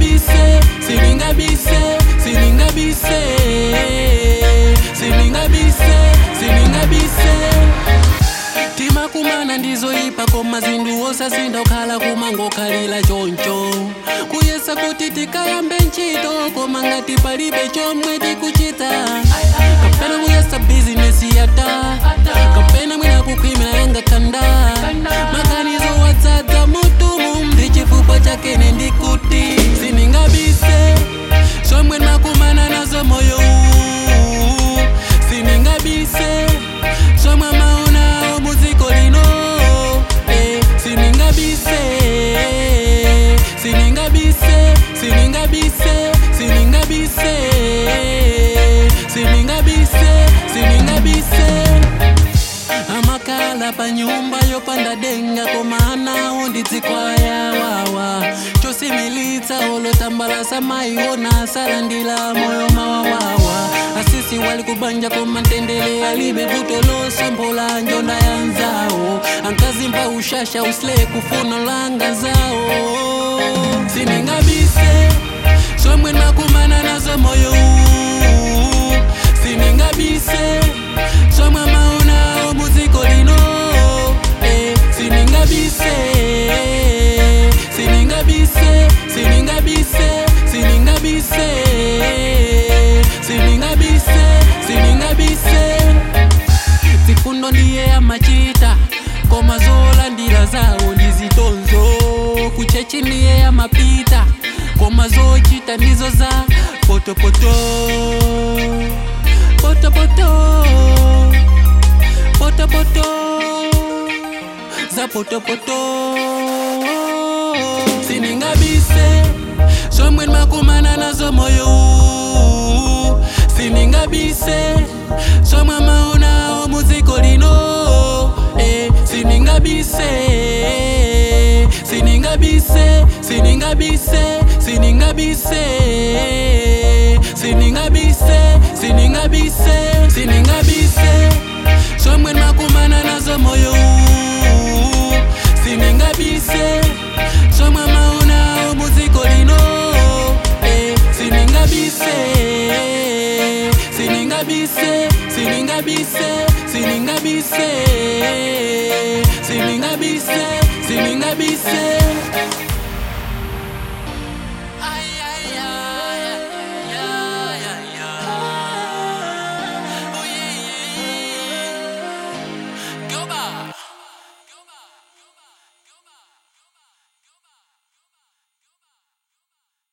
siningabise siningabise siningabise siningabise siningabise timakumana ndizoyipa koma zinthu osasinda okhala kumangokhalira choncho kuyesa kuti tikayambe ntchito koma ngati palibe chomwe tikuchita kapena kuyesa bizinesi yata kapena mwina kukhwimira yanga khanda maganizo wadzadza mutumu ndi chifukwa chakene ndikuti siningabise zomwe makumana nazo moyo uwu siningabise zomwe maonawo muziko lino eh, siningabise siningabise siningabise siningabise siningabise siningabise amakhala pa nyumba yopanda denga koma anawo ndidzikwaya wawa chosimilitsa olotambalasa maiona salandila moyo mawawawa asisi wali kubanja koma ntendele alibe vuto losombola njonda ya nzawo ankazimba ushasha usile kufuna langa zawo siningabise zomwe makumana nazo moyo uwu siningabise zomwe maonawo muziko lino eh, siningabise siningabise siningabise siningabise siningabise siningabise zifundo ndiye amachita koma zolandira zawo ndizitonzo kuchechi ndiye amapita koma zochita ndizo za potopoto potopoto potopoto za potopoto siningabise zomwe makumana nazo moyo uwu siningabise zomwe maonawo muziko lino eh, siningabise siningabise siningabise siningabise siningabise siningabise siningabise zomwe makumana nazo moyo uwu siningabise zomwe maonawo muziko lino eh, siningabise siningabise siningabise siningabise siningabise siningabise